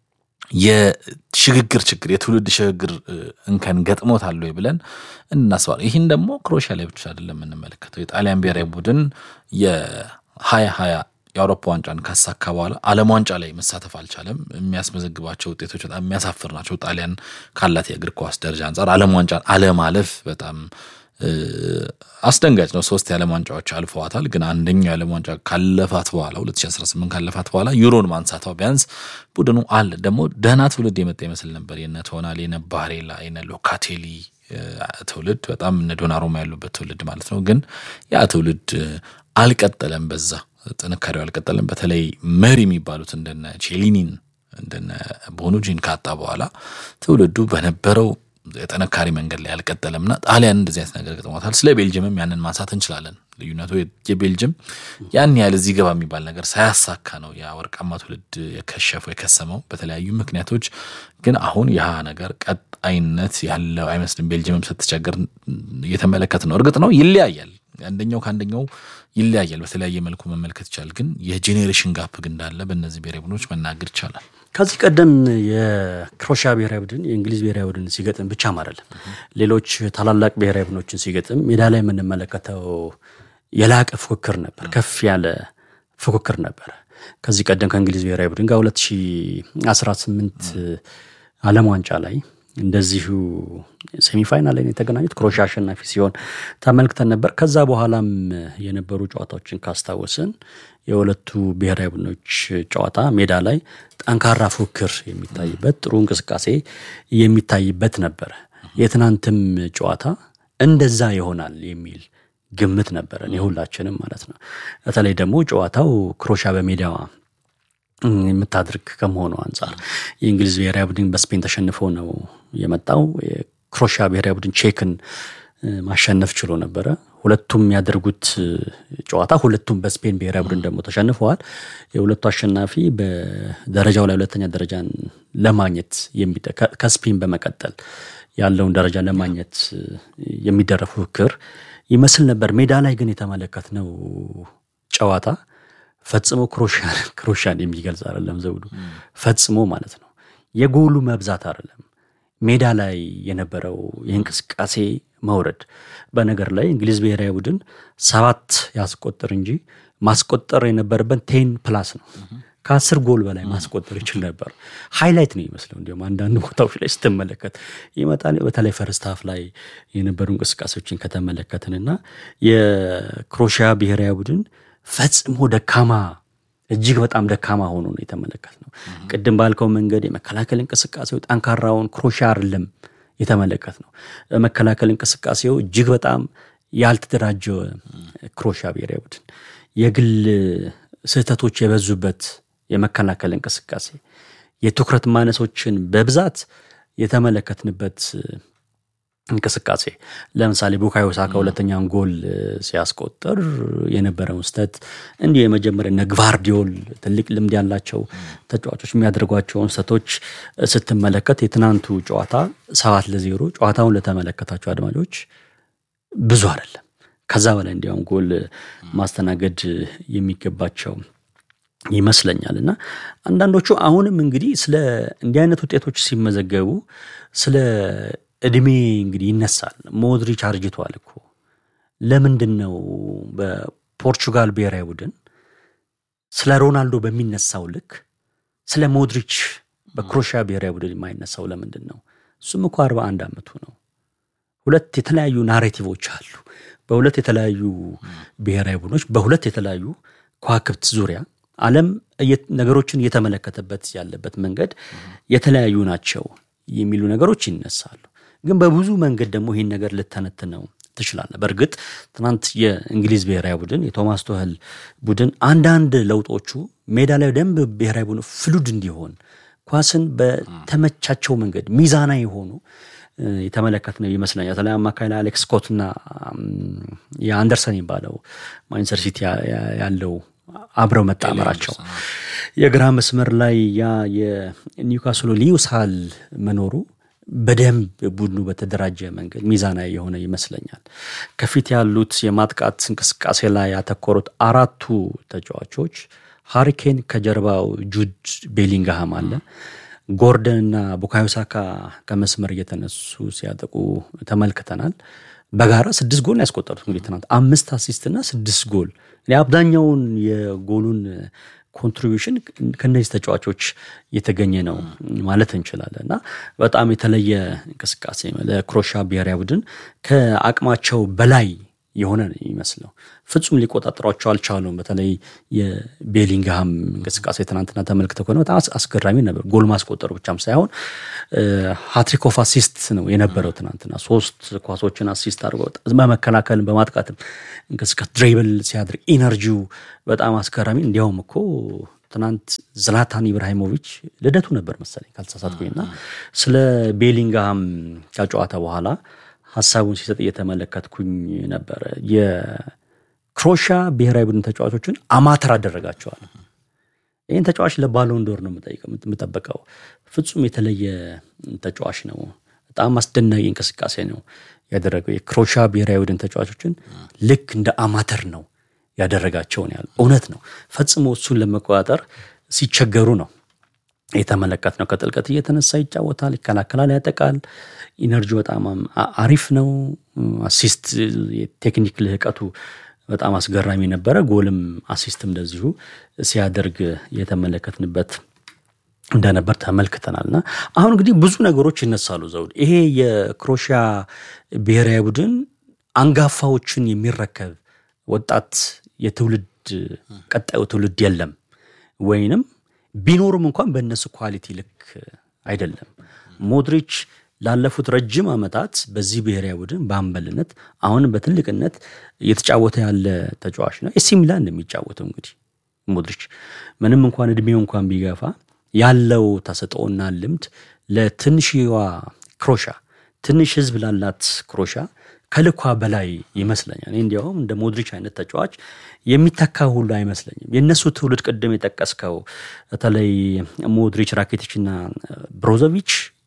የሽግግር ችግር የትውልድ ሽግግር እንከን ገጥሞታል ወይ ብለን እናስባለን። ይህን ደግሞ ክሮሺያ ላይ ብቻ አይደለም የምንመለከተው። የጣሊያን ብሔራዊ ቡድን የሀያ ሀያ የአውሮፓ ዋንጫን ካሳካ በኋላ ዓለም ዋንጫ ላይ መሳተፍ አልቻለም። የሚያስመዘግባቸው ውጤቶች በጣም የሚያሳፍር ናቸው። ጣሊያን ካላት የእግር ኳስ ደረጃ አንጻር ዓለም ዋንጫን አለማለፍ በጣም አስደንጋጭ ነው። ሶስት የዓለም ዋንጫዎች አልፈዋታል። ግን አንደኛው የዓለም ዋንጫ ካለፋት በኋላ 2018 ካለፋት በኋላ ዩሮን ማንሳቷ ቢያንስ ቡድኑ አለ ደግሞ ደህና ትውልድ የመጣ ይመስል ነበር። የነ ቶናሊ፣ የነ ባሬላ፣ የነ ሎካቴሊ ትውልድ በጣም እነ ዶናሩማ ያሉበት ትውልድ ማለት ነው። ግን ያ ትውልድ አልቀጠለም፣ በዛ ጥንካሬው አልቀጠለም። በተለይ መሪ የሚባሉት እንደነ ቼሊኒን እንደነ ቦኑጂን ካጣ በኋላ ትውልዱ በነበረው የጠነካሪ መንገድ ላይ አልቀጠለምና ጣሊያን እንደዚህ አይነት ነገር ገጥሟታል። ስለ ቤልጅየምም ያንን ማንሳት እንችላለን። ልዩነቱ የቤልጅየም ያን ያህል እዚህ ገባ የሚባል ነገር ሳያሳካ ነው ያ ወርቃማ ትውልድ የከሸፈው የከሰመው በተለያዩ ምክንያቶች። ግን አሁን ያ ነገር ቀጣይነት ያለው አይመስልም። ቤልጅየምም ስትቸገር እየተመለከት ነው። እርግጥ ነው ይለያያል፣ አንደኛው ከአንደኛው ይለያያል። በተለያየ መልኩ መመልከት ይቻላል። ግን የጄኔሬሽን ጋፕ ግን እንዳለ በእነዚህ ብሔራዊ ቡድኖች መናገር ይቻላል። ከዚህ ቀደም የክሮሻ ብሔራዊ ቡድን የእንግሊዝ ብሔራዊ ቡድን ሲገጥም ብቻም አይደለም ሌሎች ታላላቅ ብሔራዊ ቡድኖችን ሲገጥም ሜዳ ላይ የምንመለከተው የላቀ ፉክክር ነበር፣ ከፍ ያለ ፉክክር ነበር። ከዚህ ቀደም ከእንግሊዝ ብሔራዊ ቡድን ጋር 2018 ዓለም ዋንጫ ላይ እንደዚሁ ሴሚፋይናል ላይ የተገናኙት ክሮሻ አሸናፊ ሲሆን ተመልክተን ነበር። ከዛ በኋላም የነበሩ ጨዋታዎችን ካስታወስን የሁለቱ ብሔራዊ ቡድኖች ጨዋታ ሜዳ ላይ ጠንካራ ፉክክር የሚታይበት ጥሩ እንቅስቃሴ የሚታይበት ነበረ። የትናንትም ጨዋታ እንደዛ ይሆናል የሚል ግምት ነበረን የሁላችንም ማለት ነው። በተለይ ደግሞ ጨዋታው ክሮሻ በሜዳዋ የምታድርግ ከመሆኑ አንጻር የእንግሊዝ ብሔራዊ ቡድን በስፔን ተሸንፎ ነው የመጣው። የክሮሻ ብሔራዊ ቡድን ቼክን ማሸነፍ ችሎ ነበረ። ሁለቱም ያደርጉት ጨዋታ ሁለቱም በስፔን ብሔራዊ ቡድን ደግሞ ተሸንፈዋል። የሁለቱ አሸናፊ በደረጃው ላይ ሁለተኛ ደረጃን ለማግኘት ከስፔን በመቀጠል ያለውን ደረጃ ለማግኘት የሚደረግ ፉክክር ይመስል ነበር። ሜዳ ላይ ግን የተመለከትነው ጨዋታ ፈጽሞ ክሮሻን የሚገልጽ አይደለም። ዘውዱ ፈጽሞ ማለት ነው። የጎሉ መብዛት አይደለም፣ ሜዳ ላይ የነበረው የእንቅስቃሴ መውረድ። በነገር ላይ እንግሊዝ ብሔራዊ ቡድን ሰባት ያስቆጥር እንጂ ማስቆጠር የነበረበት ቴን ፕላስ ነው። ከአስር ጎል በላይ ማስቆጠር ይችል ነበር። ሃይላይት ነው ይመስለው። እንዲሁም አንዳንድ ቦታዎች ላይ ስትመለከት ይመጣል። በተለይ ፈርስት ሀፍ ላይ የነበሩ እንቅስቃሴዎችን ከተመለከትንና የክሮሺያ ብሔራዊ ቡድን ፈጽሞ ደካማ እጅግ በጣም ደካማ ሆኖ ነው የተመለከት ነው። ቅድም ባልከው መንገድ የመከላከል እንቅስቃሴው ጠንካራውን ክሮሺያ አይደለም የተመለከት ነው። በመከላከል እንቅስቃሴው እጅግ በጣም ያልተደራጀ ክሮሺያ ብሔራዊ ቡድን የግል ስህተቶች የበዙበት የመከላከል እንቅስቃሴ፣ የትኩረት ማነሶችን በብዛት የተመለከትንበት እንቅስቃሴ ለምሳሌ ቡካዮ ሳካ ሁለተኛውን ጎል ሲያስቆጥር የነበረውን ስህተት እንዲሁ የመጀመሪያ እነ ግቫርዲዮል ትልቅ ልምድ ያላቸው ተጫዋቾች የሚያደርጓቸውን ስህተቶች ስትመለከት የትናንቱ ጨዋታ ሰባት ለዜሮ ጨዋታውን ለተመለከታቸው አድማጮች ብዙ አይደለም። ከዛ በላይ እንዲያውም ጎል ማስተናገድ የሚገባቸው ይመስለኛል። እና አንዳንዶቹ አሁንም እንግዲህ ስለ እንዲህ አይነት ውጤቶች ሲመዘገቡ ስለ እድሜ እንግዲህ ይነሳል። ሞድሪች አርጅቷል እኮ ለምንድን ነው በፖርቹጋል ብሔራዊ ቡድን ስለ ሮናልዶ በሚነሳው ልክ ስለ ሞድሪች በክሮሺያ ብሔራዊ ቡድን የማይነሳው ለምንድን ነው? እሱም እኮ አርባ አንድ ዓመቱ ነው። ሁለት የተለያዩ ናሬቲቮች አሉ። በሁለት የተለያዩ ብሔራዊ ቡድኖች በሁለት የተለያዩ ከዋክብት ዙሪያ ዓለም ነገሮችን እየተመለከተበት ያለበት መንገድ የተለያዩ ናቸው የሚሉ ነገሮች ይነሳሉ። ግን በብዙ መንገድ ደግሞ ይህን ነገር ልተነትነው ትችላለህ። በእርግጥ ትናንት የእንግሊዝ ብሔራዊ ቡድን የቶማስ ቶህል ቡድን አንዳንድ ለውጦቹ ሜዳ ላይ ደንብ ብሔራዊ ቡድን ፍሉድ እንዲሆን ኳስን በተመቻቸው መንገድ ሚዛና የሆኑ የተመለከት ነው ይመስለኛል። በተለይ አማካይ ላይ አሌክስ ስኮትና የአንደርሰን የሚባለው ማንቸስተር ሲቲ ያለው አብረው መጣመራቸው የግራ መስመር ላይ ያ የኒውካስሉ ሊዩሳል መኖሩ በደንብ ቡድኑ በተደራጀ መንገድ ሚዛናዊ የሆነ ይመስለኛል። ከፊት ያሉት የማጥቃት እንቅስቃሴ ላይ ያተኮሩት አራቱ ተጫዋቾች ሃሪኬን ከጀርባው ጁድ ቤሊንግሃም አለ። ጎርደን እና ቡካዮ ሳካ ከመስመር እየተነሱ ሲያጠቁ ተመልክተናል። በጋራ ስድስት ጎል ያስቆጠሩት እንግዲህ ትናንት አምስት አሲስት እና ስድስት ጎል አብዛኛውን የጎሉን ኮንትሪቢሽን ከእነዚህ ተጫዋቾች የተገኘ ነው ማለት እንችላለን እና በጣም የተለየ እንቅስቃሴ ለክሮሻ ብሔራዊ ቡድን ከአቅማቸው በላይ የሆነ ነው የሚመስለው። ፍጹም ሊቆጣጠሯቸው አልቻሉም። በተለይ የቤሊንግሃም እንቅስቃሴ ትናንትና ተመልክተው ከሆነ በጣም አስገራሚ ነበር። ጎል ማስቆጠሩ ብቻም ሳይሆን ሃትሪክ ኦፍ አሲስት ነው የነበረው ትናንትና። ሶስት ኳሶችን አሲስት አድርገው በመከላከልም በማጥቃትም እንቅስቃሴ ድሬብል ሲያደርግ ኢነርጂው በጣም አስገራሚ። እንዲያውም እኮ ትናንት ዝላታን ኢብራሂሞቪች ልደቱ ነበር መሰለኝ ካልተሳሳትኩኝና ስለ ቤሊንግሃም ከጨዋታ በኋላ ሀሳቡን ሲሰጥ እየተመለከትኩኝ ነበረ። የክሮሻ ብሔራዊ ቡድን ተጫዋቾችን አማተር አደረጋቸዋል። ይህን ተጫዋች ለባሎን ዶር ነው የምጠበቀው። ፍጹም የተለየ ተጫዋች ነው። በጣም አስደናቂ እንቅስቃሴ ነው ያደረገው። የክሮሻ ብሔራዊ ቡድን ተጫዋቾችን ልክ እንደ አማተር ነው ያደረጋቸውን ያህል እውነት ነው። ፈጽሞ እሱን ለመቆጣጠር ሲቸገሩ ነው የተመለከት ነው። ከጥልቀት እየተነሳ ይጫወታል፣ ይከላከላል፣ ያጠቃል። ኢነርጂ በጣም አሪፍ ነው። አሲስት የቴክኒክ ልህቀቱ በጣም አስገራሚ ነበረ። ጎልም አሲስትም እንደዚሁ ሲያደርግ የተመለከትንበት እንደነበር ተመልክተናል። እና አሁን እንግዲህ ብዙ ነገሮች ይነሳሉ ዘውድ። ይሄ የክሮሺያ ብሔራዊ ቡድን አንጋፋዎችን የሚረከብ ወጣት የትውልድ ቀጣዩ ትውልድ የለም ወይንም ቢኖሩም እንኳን በእነሱ ኳሊቲ ልክ አይደለም። ሞድሪች ላለፉት ረጅም ዓመታት በዚህ ብሔራዊ ቡድን በአምበልነት አሁንም በትልቅነት እየተጫወተ ያለ ተጫዋች ነው። ኤሲ ሚላን እንደሚጫወተው እንግዲህ ሞድሪች ምንም እንኳን እድሜው እንኳን ቢገፋ ያለው ተሰጥኦና ልምድ ለትንሽዋ ክሮሻ ትንሽ ሕዝብ ላላት ክሮሻ ከልኳ በላይ ይመስለኛል። እኔ እንዲያውም እንደ ሞድሪች አይነት ተጫዋች የሚተካ ሁሉ አይመስለኝም። የእነሱ ትውልድ ቅድም የጠቀስከው በተለይ ሞድሪች፣ ራኬቲች እና ብሮዞቪች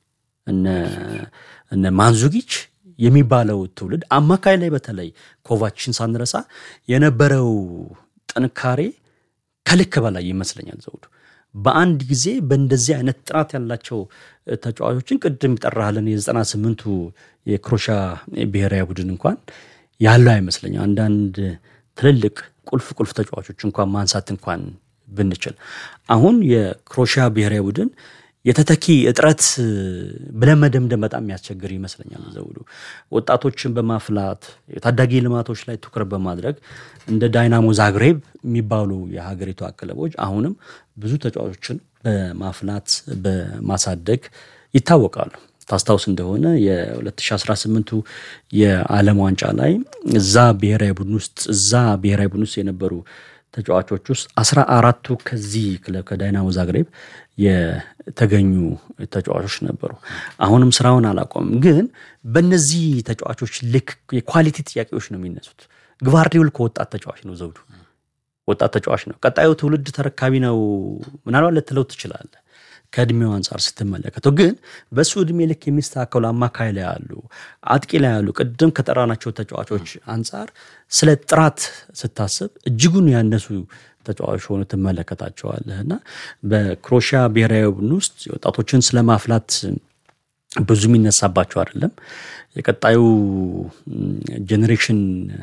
እነ ማንዙጊች የሚባለው ትውልድ አማካይ ላይ በተለይ ኮቫችን ሳንረሳ የነበረው ጥንካሬ ከልክ በላይ ይመስለኛል ዘውዱ። በአንድ ጊዜ በእንደዚህ አይነት ጥራት ያላቸው ተጫዋቾችን ቅድም ይጠራሃለን የዘጠና ስምንቱ የክሮሻ ብሔራዊ ቡድን እንኳን ያለው አይመስለኝም። አንዳንድ ትልልቅ ቁልፍ ቁልፍ ተጫዋቾች እንኳን ማንሳት እንኳን ብንችል አሁን የክሮሻ ብሔራዊ ቡድን የተተኪ እጥረት ብለን መደምደም በጣም የሚያስቸግር ይመስለኛል ዘውዱ። ወጣቶችን በማፍላት የታዳጊ ልማቶች ላይ ትኩረት በማድረግ እንደ ዳይናሞ ዛግሬብ የሚባሉ የሀገሪቷ ክለቦች አሁንም ብዙ ተጫዋቾችን በማፍላት በማሳደግ ይታወቃሉ። ታስታውስ እንደሆነ የ2018ቱ የዓለም ዋንጫ ላይ እዛ ብሔራዊ ቡድን ውስጥ እዛ ብሔራዊ ቡድን ውስጥ የነበሩ ተጫዋቾች ውስጥ አስራ አራቱ ከዚህ ክለብ ከዳይናሞ ዛግሬብ የተገኙ ተጫዋቾች ነበሩ። አሁንም ስራውን አላቆምም፣ ግን በእነዚህ ተጫዋቾች ልክ የኳሊቲ ጥያቄዎች ነው የሚነሱት። ግቫርዲዮል ከወጣት ተጫዋች ነው ዘውዱ፣ ወጣት ተጫዋች ነው። ቀጣዩ ትውልድ ተረካቢ ነው ምናልባት ልትለው ትችላለህ ከእድሜው አንጻር ስትመለከተው ግን በእሱ እድሜ ልክ የሚስተካከሉ አማካይ ላይ ያሉ አጥቂ ላይ ያሉ ቅድም ከጠራናቸው ተጫዋቾች አንጻር ስለ ጥራት ስታስብ እጅጉን ያነሱ ተጫዋቾች ሆኑ ትመለከታቸዋለህ እና በክሮሺያ ብሔራዊ ቡድን ውስጥ ወጣቶችን ስለማፍላት ብዙ የሚነሳባቸው አይደለም። የቀጣዩ ጄኔሬሽን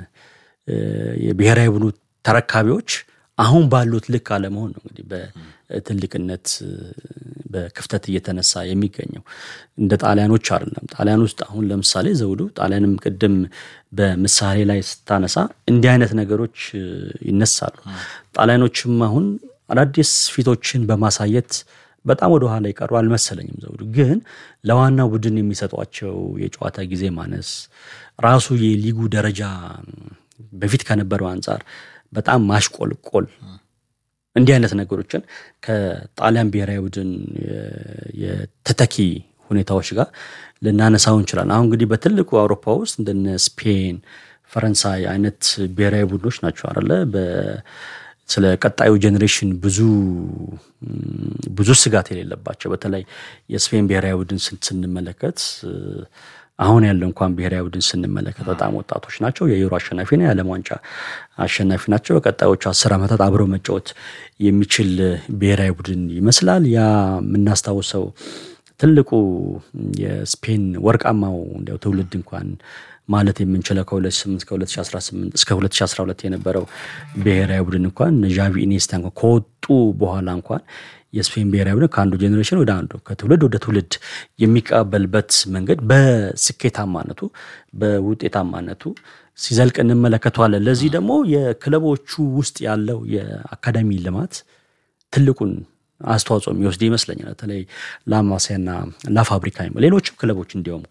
የብሔራዊ ቡድኑ ተረካቢዎች አሁን ባሉት ልክ አለመሆን ነው እንግዲህ በትልቅነት በክፍተት እየተነሳ የሚገኘው እንደ ጣሊያኖች አይደለም። ጣሊያን ውስጥ አሁን ለምሳሌ ዘውዱ ጣሊያንም ቅድም በምሳሌ ላይ ስታነሳ እንዲህ አይነት ነገሮች ይነሳሉ። ጣሊያኖችም አሁን አዳዲስ ፊቶችን በማሳየት በጣም ወደ ኋላ ይቀሩ አልመሰለኝም ዘውዱ። ግን ለዋናው ቡድን የሚሰጧቸው የጨዋታ ጊዜ ማነስ ራሱ የሊጉ ደረጃ በፊት ከነበረው አንጻር በጣም ማሽቆልቆል እንዲህ አይነት ነገሮችን ከጣሊያን ብሔራዊ ቡድን የተተኪ ሁኔታዎች ጋር ልናነሳው እንችላለን። አሁን እንግዲህ በትልቁ አውሮፓ ውስጥ እንደነ ስፔን፣ ፈረንሳይ አይነት ብሔራዊ ቡድኖች ናቸው አለ ስለ ቀጣዩ ጄኔሬሽን ብዙ ብዙ ስጋት የሌለባቸው በተለይ የስፔን ብሔራዊ ቡድን ስንመለከት አሁን ያለው እንኳን ብሔራዊ ቡድን ስንመለከት በጣም ወጣቶች ናቸው። የዩሮ አሸናፊ ነው፣ የዓለም ዋንጫ አሸናፊ ናቸው። በቀጣዮቹ አስር ዓመታት አብረው መጫወት የሚችል ብሔራዊ ቡድን ይመስላል። ያ የምናስታውሰው ትልቁ የስፔን ወርቃማው እንዲያው ትውልድ እንኳን ማለት የምንችለው ከ2008 ከ2018 እስከ 2012 የነበረው ብሔራዊ ቡድን እንኳን ዣቪ ኢኒስታ እንኳን ከወጡ በኋላ እንኳን የስፔን ብሔራዊ ቡድን ከአንዱ ጄኔሬሽን ወደ አንዱ ከትውልድ ወደ ትውልድ የሚቀበልበት መንገድ በስኬታማነቱ በውጤታማነቱ ሲዘልቅ እንመለከተዋለን። ለዚህ ደግሞ የክለቦቹ ውስጥ ያለው የአካዳሚ ልማት ትልቁን አስተዋጽኦ የሚወስድ ይመስለኛል። በተለይ ላማሲያና ላፋብሪካ ሌሎችም ክለቦች እንዲያውም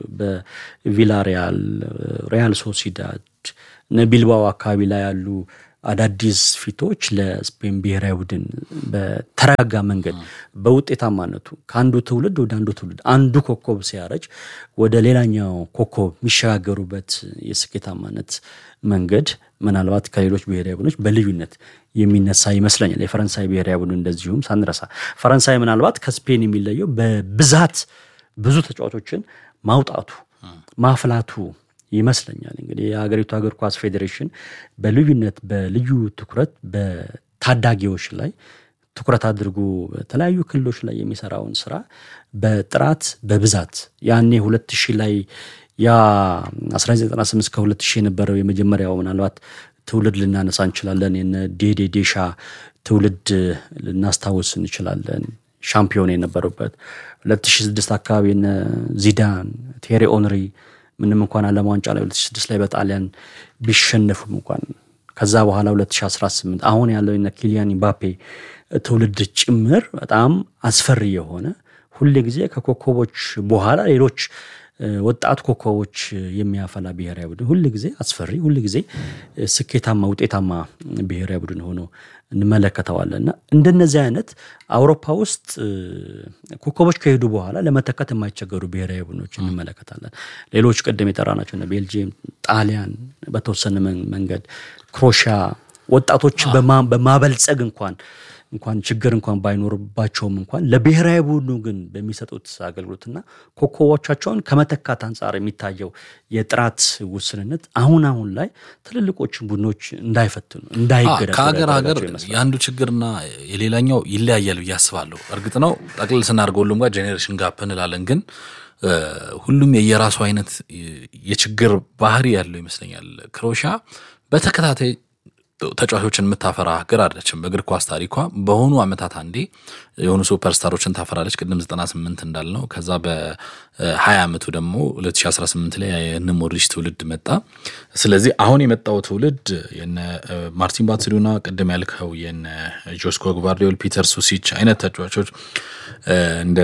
በቪላሪያል፣ ሪያል ሶሲዳድ፣ ቢልባኦ አካባቢ ላይ ያሉ አዳዲስ ፊቶች ለስፔን ብሔራዊ ቡድን በተረጋጋ መንገድ በውጤታማነቱ ከአንዱ ትውልድ ወደ አንዱ ትውልድ አንዱ ኮከብ ሲያረጅ ወደ ሌላኛው ኮከብ የሚሸጋገሩበት የስኬታማነት መንገድ ምናልባት ከሌሎች ብሔራዊ ቡድኖች በልዩነት የሚነሳ ይመስለኛል። የፈረንሳይ ብሔራዊ ቡድን እንደዚሁም ሳንረሳ ፈረንሳይ ምናልባት ከስፔን የሚለየው በብዛት ብዙ ተጫዋቾችን ማውጣቱ ማፍላቱ ይመስለኛል። እንግዲህ የሀገሪቱ እግር ኳስ ፌዴሬሽን በልዩነት በልዩ ትኩረት በታዳጊዎች ላይ ትኩረት አድርጎ በተለያዩ ክልሎች ላይ የሚሰራውን ስራ በጥራት በብዛት ያኔ ሁለት ሺህ ላይ ያ 1998 እስከ 2000 የነበረው የመጀመሪያው ምናልባት ትውልድ ልናነሳ እንችላለን። የነ ዴዴ ዴሻ ትውልድ ልናስታውስ እንችላለን። ሻምፒዮን የነበሩበት 2006 አካባቢ የነ ዚዳን፣ ቴሪ ኦንሪ ምንም እንኳን ዓለም ዋንጫ ላይ 2006 ላይ በጣሊያን ቢሸነፉም እንኳን ከዛ በኋላ 2018 አሁን ያለው የነ ኪሊያን ምባፔ ትውልድ ጭምር በጣም አስፈሪ የሆነ ሁል ጊዜ ከኮከቦች በኋላ ሌሎች ወጣት ኮከቦች የሚያፈላ ብሔራዊ ቡድን ሁል ጊዜ አስፈሪ ሁል ጊዜ ስኬታማ ውጤታማ ብሔራዊ ቡድን ሆኖ እንመለከተዋለን እና እንደነዚህ አይነት አውሮፓ ውስጥ ኮከቦች ከሄዱ በኋላ ለመተካት የማይቸገሩ ብሔራዊ ቡድኖች እንመለከታለን። ሌሎች ቅድም የጠራናቸው ቤልጅየም፣ ጣሊያን በተወሰነ መንገድ ክሮሻ ወጣቶችን በማበልጸግ እንኳን እንኳን ችግር እንኳን ባይኖርባቸውም እንኳን ለብሔራዊ ቡድኑ ግን በሚሰጡት አገልግሎትና ኮከቦቻቸውን ከመተካት አንጻር የሚታየው የጥራት ውስንነት አሁን አሁን ላይ ትልልቆችን ቡድኖች እንዳይፈትኑ እንዳይገዳ ከሀገር ሀገር የአንዱ ችግርና የሌላኛው ይለያያል ብዬ አስባለሁ። እርግጥ ነው ጠቅልል ስናደርገው ሁሉም ጋር ጄኔሬሽን ጋፕ እንላለን ግን ሁሉም የየራሱ አይነት የችግር ባህሪ ያለው ይመስለኛል። ክሮሻ በተከታታይ ተጫዋቾችን የምታፈራ ሀገር አይደለችም። በእግር ኳስ ታሪኳ በሆኑ ዓመታት አንዴ የሆኑ ሱፐርስታሮችን ታፈራለች። ቅድም 98 እንዳልነው ከዛ በ20 ዓመቱ ደግሞ 2018 ላይ የነ ሞድሪች ትውልድ መጣ። ስለዚህ አሁን የመጣው ትውልድ የነ ማርቲን ባትስቱና ቅድም ያልከው የነ ጆስኮ ግቫርዲዮል፣ ፒተር ሱሲች አይነት ተጫዋቾች እንደ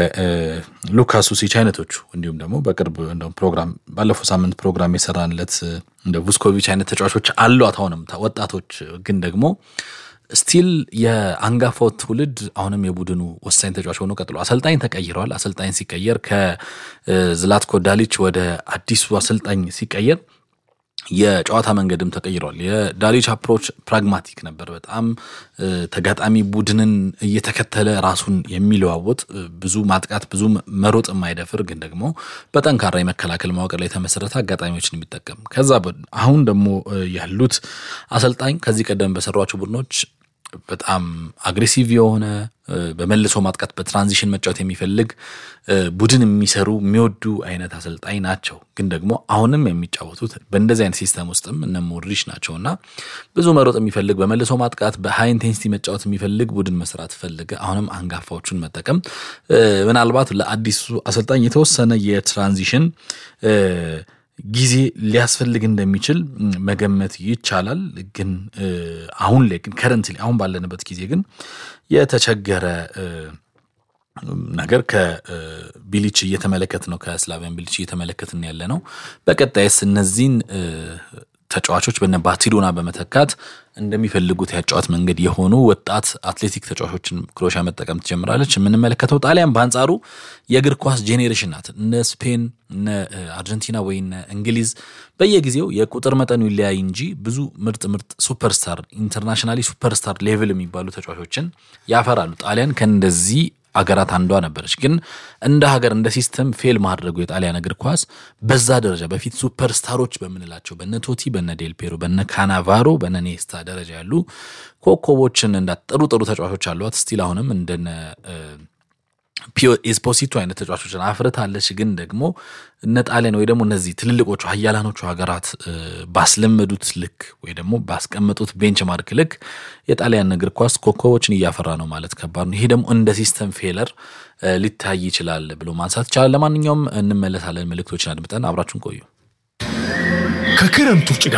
ሉካስ ሱሲች አይነቶቹ እንዲሁም ደግሞ በቅርብ ፕሮግራም ባለፈው ሳምንት ፕሮግራም የሰራንለት እንደ ቡስኮቪች አይነት ተጫዋቾች አሏት። አሁንም ወጣቶች ግን ደግሞ ስቲል የአንጋፋው ትውልድ አሁንም የቡድኑ ወሳኝ ተጫዋች ሆኖ ቀጥሎ አሰልጣኝ ተቀይረዋል። አሰልጣኝ ሲቀየር ከዝላትኮ ዳሊች ወደ አዲሱ አሰልጣኝ ሲቀየር የጨዋታ መንገድም ተቀይሯል። የዳሊች አፕሮች ፕራግማቲክ ነበር። በጣም ተጋጣሚ ቡድንን እየተከተለ ራሱን የሚለዋወጥ ብዙ ማጥቃት፣ ብዙ መሮጥ የማይደፍር ግን ደግሞ በጠንካራ የመከላከል መዋቅር ላይ የተመሰረተ አጋጣሚዎችን የሚጠቀም ከዛ አሁን ደግሞ ያሉት አሰልጣኝ ከዚህ ቀደም በሰሯቸው ቡድኖች በጣም አግሬሲቭ የሆነ በመልሶ ማጥቃት በትራንዚሽን መጫወት የሚፈልግ ቡድን የሚሰሩ የሚወዱ አይነት አሰልጣኝ ናቸው። ግን ደግሞ አሁንም የሚጫወቱት በእንደዚህ አይነት ሲስተም ውስጥም እነ ሞድሪች ናቸው እና ብዙ መሮጥ የሚፈልግ በመልሶ ማጥቃት በሃይ ኢንቴንሲቲ መጫወት የሚፈልግ ቡድን መስራት ፈልገ አሁንም አንጋፋዎቹን መጠቀም ምናልባት ለአዲሱ አሰልጣኝ የተወሰነ የትራንዚሽን ጊዜ ሊያስፈልግ እንደሚችል መገመት ይቻላል። ግን አሁን ላይ ግን ከረንት አሁን ባለንበት ጊዜ ግን የተቸገረ ነገር ከቢሊች እየተመለከት ነው ከስላቪያን ቢሊች እየተመለከትን ያለ ነው። በቀጣይስ እነዚህን ተጫዋቾች በነ ባርሴሎና በመተካት እንደሚፈልጉት ያጫዋት መንገድ የሆኑ ወጣት አትሌቲክ ተጫዋቾችን ክሮሻ መጠቀም ትጀምራለች። የምንመለከተው ጣሊያን በአንጻሩ የእግር ኳስ ጄኔሬሽን ናት። እነ ስፔን፣ እነ አርጀንቲና ወይ እነ እንግሊዝ በየጊዜው የቁጥር መጠኑ ይለያይ እንጂ ብዙ ምርጥ ምርጥ ሱፐርስታር ኢንተርናሽናሊ ሱፐርስታር ሌቭል የሚባሉ ተጫዋቾችን ያፈራሉ። ጣሊያን ከእንደዚህ አገራት አንዷ ነበረች። ግን እንደ ሀገር እንደ ሲስተም ፌል ማድረጉ የጣሊያን እግር ኳስ በዛ ደረጃ በፊት ሱፐር ስታሮች በምንላቸው በነ ቶቲ፣ በነ ዴልፔሮ፣ በነ ካናቫሮ፣ በነ ኔስታ ደረጃ ያሉ ኮከቦችን እንዳ ጥሩ ጥሩ ተጫዋቾች አሏት። ስቲል አሁንም እንደነ ኤስፖሲቶ አይነት ተጫዋቾችን አፍርታለች። ግን ደግሞ እነ ጣሊያን ወይ ደግሞ እነዚህ ትልልቆቹ ሀያላኖቹ ሀገራት ባስለመዱት ልክ ወይ ደግሞ ባስቀመጡት ቤንች ማርክ ልክ የጣሊያን እግር ኳስ ኮከቦችን እያፈራ ነው ማለት ከባድ ነው። ይሄ ደግሞ እንደ ሲስተም ፌለር ሊታይ ይችላል ብሎ ማንሳት ይቻላል። ለማንኛውም እንመለሳለን። መልእክቶችን አድምጠን አብራችሁን ቆዩ። ከክረምቱ ጭጋግ